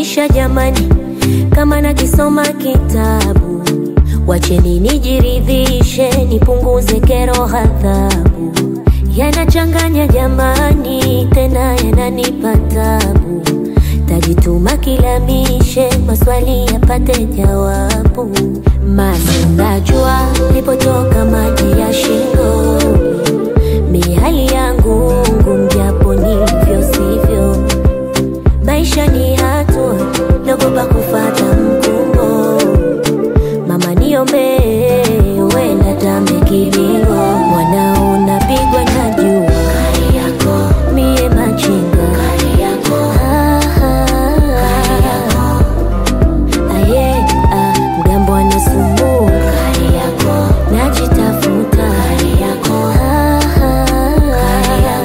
maisha jamani, kama nakisoma kitabu, wacheni nijiridhishe, nipunguze kero, ghadhabu yanachanganya jamani, tena yananipa tabu. Tajituma kilamishe, maswali yapate jawabu. Masi najua lipotoka maji ya shingo, mihali yangu ngumu, japo nilivyo sivyo. Maisha ni hatua, naogopa kufata mkumbo. Mama niombe, wenda tambe kilio, mwanao napigwa na jua mie machinga Ah, ah, ah, yeah, ah, mgambo anasumbua najitafuta Ah, ah,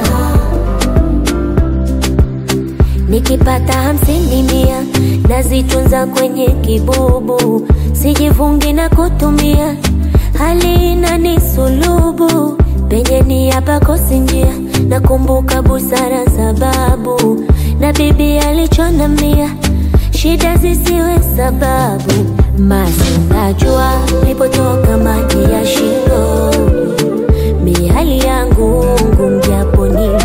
Nikipata hamsini mia nazitunza kwenye kibubu, sijivungi na kutumia, hali inanisulubu penye ni hapa kosi njia, nakumbuka busara sababu na bibi alichonambia, shida zisiwe sababu. Masi najua lipotoka maji ya shingo, mihali yangu ngumu, japo ni